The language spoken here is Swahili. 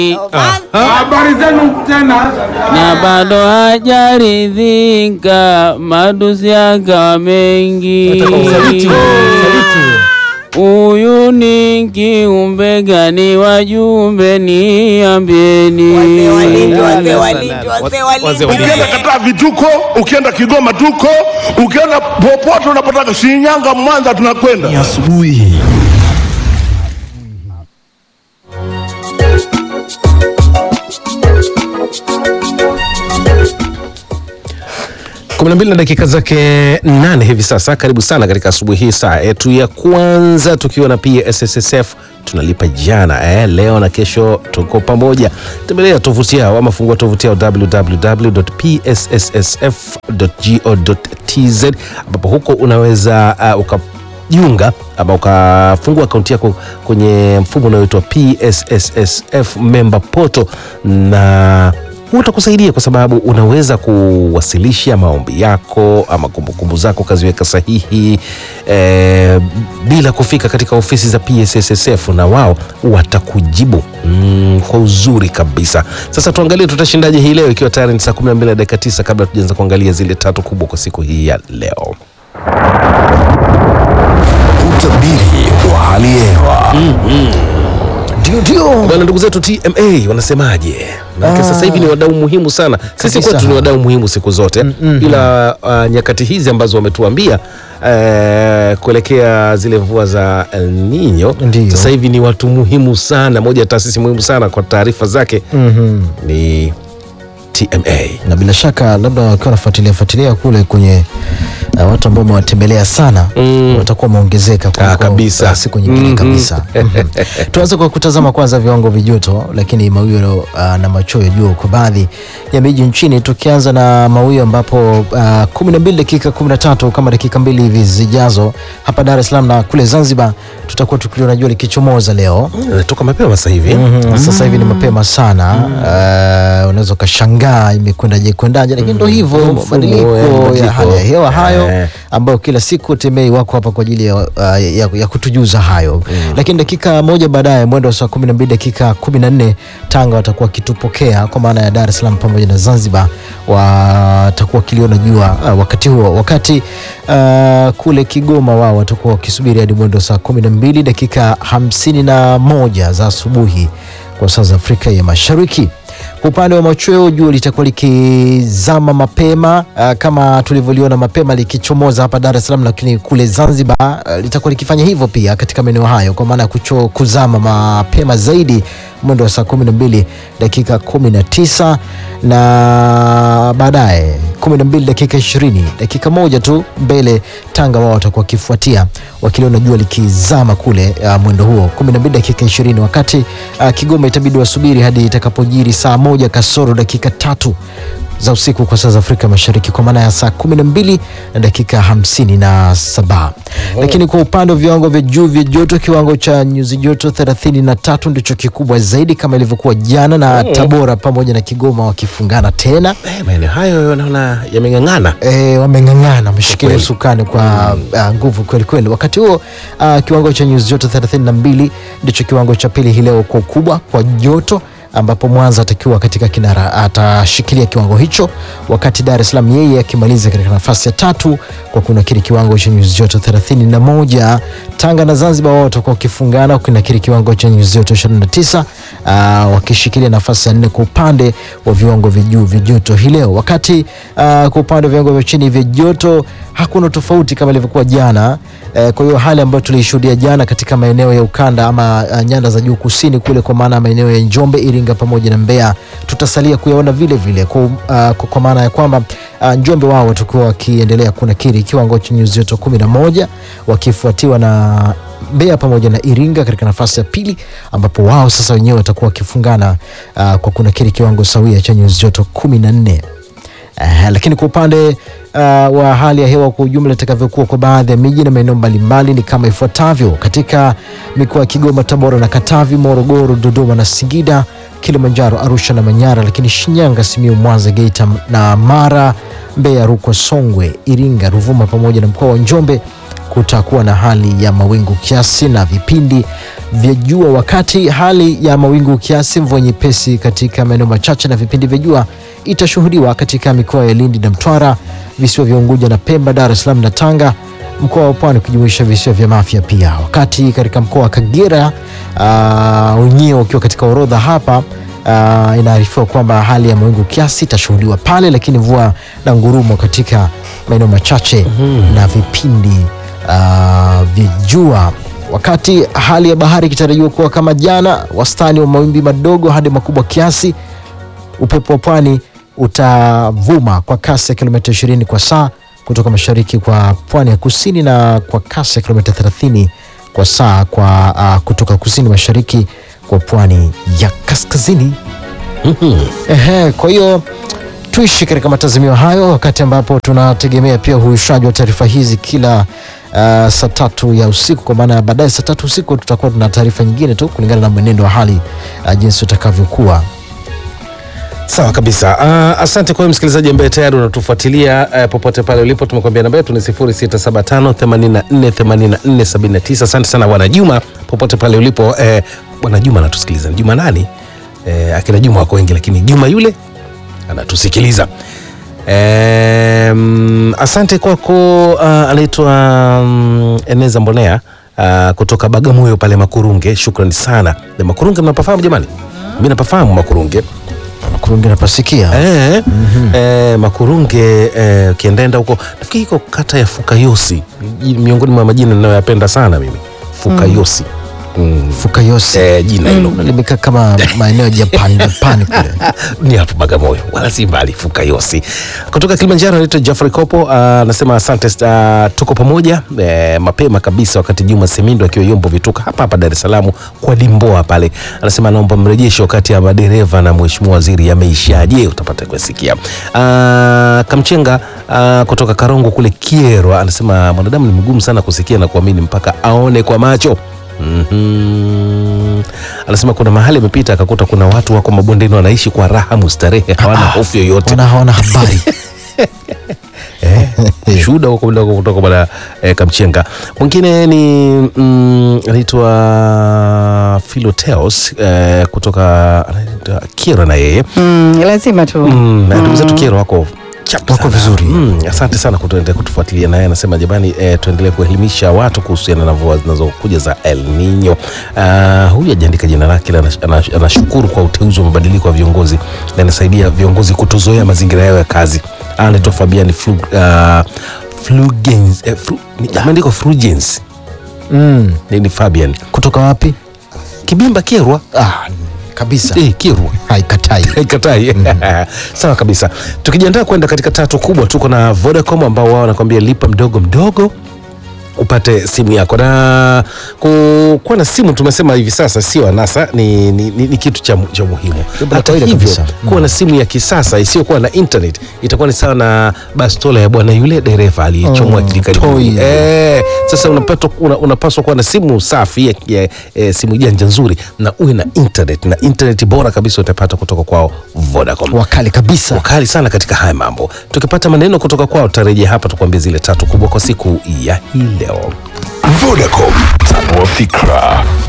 Habari zenu tena. na bado hajaridhika, matusi yakawa mengi. Huyu ni kiumbe gani? Wajumbe niambieni. Wazee walindi, wazee walindi, wazee walindi. Ukienda Katavi tuko, ukienda Kigoma tuko, ukienda popote unapotaka, Shinyanga, Mwanza, tunakwenda. asubuhi kumi na mbili na dakika zake nane hivi sasa. Karibu sana katika asubuhi hii, saa yetu ya kwanza tukiwa na PSSSF tunalipa jana eh, leo na kesho tuko pamoja. Tembelea tovuti yao ama fungua tovuti yao www.psssf.go.tz ambapo huko unaweza uh, ukajiunga ama ukafungua akaunti yako kwenye mfumo unaoitwa PSSSF member portal na huu utakusaidia kwa sababu unaweza kuwasilisha maombi yako ama kumbukumbu zako ukaziweka sahihi eh, bila kufika katika ofisi za PSSSF na wao watakujibu mm, kwa uzuri kabisa. Sasa tuangalie tutashindaje hii leo, ikiwa tayari ni saa 12 na dakika 9 kabla tujaanza kuangalia zile tatu kubwa kwa siku hii ya leo. utabiri wa hali ya hewa Ndio, ndio bwana, ndugu zetu TMA wanasemaje? Maana sasa hivi ni wadau muhimu sana. Sisi Kabisa. kwetu ni wadau muhimu siku zote, ila uh, nyakati hizi ambazo wametuambia uh, kuelekea zile mvua za El Nino, Ndio. sasa hivi ni watu muhimu sana. Moja ya taasisi muhimu sana kwa taarifa zake ni TMA. na bila shaka labda wakiwa wanafuatilia fuatilia kule kwenye uh, watu ambao wamewatembelea sana Mm. watakuwa wameongezeka kuliko, Ah, kabisa. uh, siku nyingine Mhm. kabisa Mhm. tuanze kwa kutazama kwanza viwango vya joto lakini mawio uh, na machweo ya jua kwa baadhi ya miji nchini tukianza na mawio ambapo uh, 12 dakika 13 kama dakika mbili hivi zijazo hapa Dar es Salaam na kule Zanzibar tutakuwa tukiliona jua likichomoza leo Natoka mapema sasa hivi Mhm, sasa hivi ni mapema sana uh, unaweza ukashangaa imekwendaje kwendaje lakini ndo hivyo Mfumo, mabadiliko eh, ya mabadiliko. hali ya hewa hayo Eh. ambayo kila siku temei wako hapa kwa ajili ya, uh, ya, ya kutujuza hayo lakini dakika moja baadaye mwendo wa saa kumi na mbili dakika kumi na nne Tanga watakuwa wakitupokea kwa maana ya Dar es Salaam pamoja na Zanzibar watakuwa wakiliona jua uh, wakati huo wakati uh, kule Kigoma wao watakuwa wakisubiri hadi mwendo wa saa kumi na mbili dakika hamsini na moja za asubuhi kwa saa za Afrika ya Mashariki. Kwa upande wa machweo jua litakuwa likizama mapema uh, kama tulivyoliona mapema likichomoza hapa Dar es Salaam, lakini kule Zanzibar uh, litakuwa likifanya hivyo pia katika maeneo hayo, kwa maana ya kucho- kuzama mapema zaidi mwendo wa saa 12 dakika 19 na baadaye 12 dakika 20 dakika moja tu mbele Tanga wao watakuwa wakifuatia wakiliona jua likizama kule uh, mwendo huo 12 dakika 20 wakati uh, Kigoma itabidi wasubiri hadi itakapojiri saa moja kasoro dakika tatu za usiku kwa saa za Afrika Mashariki kwa maana ya saa 12 na dakika 57. Lakini kwa upande wa viwango vya juu vya joto, kiwango cha nyuzi joto 33 ndicho kikubwa zaidi kama ilivyokuwa jana, na Tabora pamoja na Kigoma wakifungana tena Eh, maeneo hayo naona yameng'ang'ana. e, wameng'ang'ana wameshikilia Kweli. usukani kwa uh, nguvu kweli kweli. Wakati huo uh, kiwango cha nyuzi joto 32 ndicho kiwango cha pili hii leo kwa ukubwa kwa joto ambapo Mwanza atakiwa katika kinara atashikilia kiwango hicho, wakati Dar es Salaam yeye akimaliza katika nafasi ya tatu kwa kunakiri kiwango cha nyuzi joto 31. Tanga na Zanzibar wao watakuwa wakifungana kunakiri kiwango cha nyuzi joto 29, uh, wakishikilia nafasi ya nne kwa upande wa viwango vya juu vya joto hii leo, wakati uh, kwa upande wa viwango vya chini vya joto hakuna tofauti kama ilivyokuwa jana. Eh, kwa hiyo hali ambayo tuliishuhudia jana katika maeneo ya ukanda ama uh, nyanda za juu kusini kule, kwa maana ya maeneo ya Njombe, Iringa pamoja na Mbeya, tutasalia kuyaona vile vile kwa, uh, kwa, kwa maana ya kwamba uh, Njombe wao watakuwa wakiendelea kunakiri kiwango cha nyuzi joto 11 wakifuatiwa na Mbeya pamoja na Iringa katika nafasi ya pili, ambapo wao sasa wenyewe watakuwa wakifungana uh, kwa kunakiri kiwango sawia cha nyuzi joto 14. Uh, lakini kwa upande uh, wa hali ya hewa kwa ujumla itakavyokuwa kwa baadhi ya miji na maeneo mbalimbali ni kama ifuatavyo: katika mikoa ya Kigoma, Tabora na Katavi, Morogoro, Dodoma na Singida, Kilimanjaro, Arusha na Manyara, lakini Shinyanga, Simiyu, Mwanza, Geita na Mara, Mbeya, Rukwa, Songwe, Iringa, Ruvuma pamoja na mkoa wa Njombe kutakuwa na hali ya mawingu kiasi na vipindi vya jua, wakati hali ya mawingu kiasi, mvua nyepesi katika maeneo machache na vipindi vya jua itashuhudiwa katika mikoa ya Lindi na Mtwara, visiwa vya Unguja na Pemba, Dar es Salaam na Tanga, mkoa wa Pwani ukijumuisha visiwa vya Mafia pia. Wakati katika mkoa wa Kagera ah, wenyewe ukiwa katika orodha hapa uh, inaarifiwa kwamba hali ya mawingu kiasi itashuhudiwa pale, lakini mvua na ngurumo katika maeneo machache na vipindi uh, vya jua, wakati hali ya bahari ikitarajiwa kuwa kama jana, wastani wa mawimbi madogo hadi makubwa kiasi. Upepo wa pwani utavuma kwa kasi ya kilomita 20 kwa saa kutoka mashariki kwa pwani ya kusini na kwa kasi ya kilomita 30 kwa saa kwa uh, kutoka kusini mashariki kwa pwani ya kaskazini. Ehe, kwa hiyo tuishi katika matazamio hayo, wakati ambapo tunategemea pia uhuishaji wa taarifa hizi kila uh, saa tatu ya usiku, kwa maana ya baadaye saa tatu usiku tutakuwa tuna taarifa nyingine tu kulingana na mwenendo wa hali uh, jinsi utakavyokuwa. Sawa kabisa. Uh, asante kwa wewe msikilizaji ambaye tayari unatufuatilia uh, popote pale ulipo. Tumekuambia namba yetu ni 0675 84 84 79. Asante sana bwana Juma popote pale ulipo. Eh, bwana Juma anatusikiliza. Ni Juma nani? Eh, akina Juma wako wengi, lakini Juma yule anatusikiliza. Eh, mm, asante kwako. Uh, anaitwa um, Eneza Mbonea uh, kutoka Bagamoyo pale Makurunge. Shukrani sana. Na Makurunge mnapafahamu jamani? Mimi napafahamu Makurunge. Kurungi napasikia Eh, eh, Makurunge eh, ukiendaenda huko nafikiri iko kata ya Fukayosi, Ji- miongoni mwa majina ninayoyapenda sana mimi Fukayosi. Mm. Fukayosi Eh, jina hilo Mm, limekaa kama maeneo ya Japan Japan kule. ni hapo Bagamoyo, wala si mbali. Fukayosi kutoka Kilimanjaro anaitwa Jeffrey Kopo ah, anasema asante, ah, tuko pamoja eh, mapema kabisa, wakati Juma Semindo akiwa Yombo Vituka hapa hapa Dar es Salaam kwa Dimboa pale, anasema anaomba mrejesho kati ya madereva na mheshimiwa waziri yameishaje, utapata kusikia. Ah, Kamchenga ah, kutoka Karongo kule Kierwa anasema mwanadamu ni mgumu sana kusikia na kuamini mpaka aone kwa macho. Mhm. Anasema kuna mahali amepita akakuta kuna watu wako mabondeni wanaishi kwa raha mustarehe, hawana hofu yoyote. Wana hawana habari Shuhuda huko mdogo kutoka bwana eh, Kamchenga. Mwingine ni mm, anaitwa Philoteos eh, kutoka anaitwa Kira na yeye Mm, lazima tu Mm, na ndugu zetu Kero wako chap Wako sana. vizuri. Mm, asante sana kutuendelea kutufuatilia naye anasema jamani, eh, tuendelee kuelimisha watu kuhusiana na mvua zinazokuja za El Nino. Uh, huyu ajaandika jina lake, ila anash- anash- anashukuru kwa uteuzi wa mabadiliko ya viongozi na inasaidia viongozi kutozoea mazingira yao ya kazi. Anaitwa Fabian Flu, uh, Flugens, eh, fru, ni- ameandikwa Frugens mm. ni, ni Fabian kutoka wapi? Kibimba Kerwa Ah, kabisa eh, Kerwa haikatai Katai. Sawa kabisa. Tukijiandaa kwenda katika tatu kubwa, tuko na Vodacom ambao wao wanakuambia lipa mdogo mdogo upate simu yako na ku- kuwa na simu tumesema hivi sasa sio anasa ni, ni, ni, ni kitu cha, mu- cha muhimu Jambo la hata kawaida hivyo kabisa. kuwa na simu ya kisasa isiyokuwa na internet itakuwa ni sawa na bastola ya bwana yule dereva aliyechomwa Mm, hivi karibuni. toy. Eh, sasa unapaswa una, unapaswa kuwa na simu safi ya, ya, eh, simu janja nzuri na uwe na internet na internet bora kabisa utapata kutoka kwao Vodacom wakali kabisa wakali sana katika haya mambo. Tukipata maneno kutoka kwao, tutarejea hapa tukuambia zile tatu kubwa kwa siku ya hii leo. Vodacom, tanua fikra.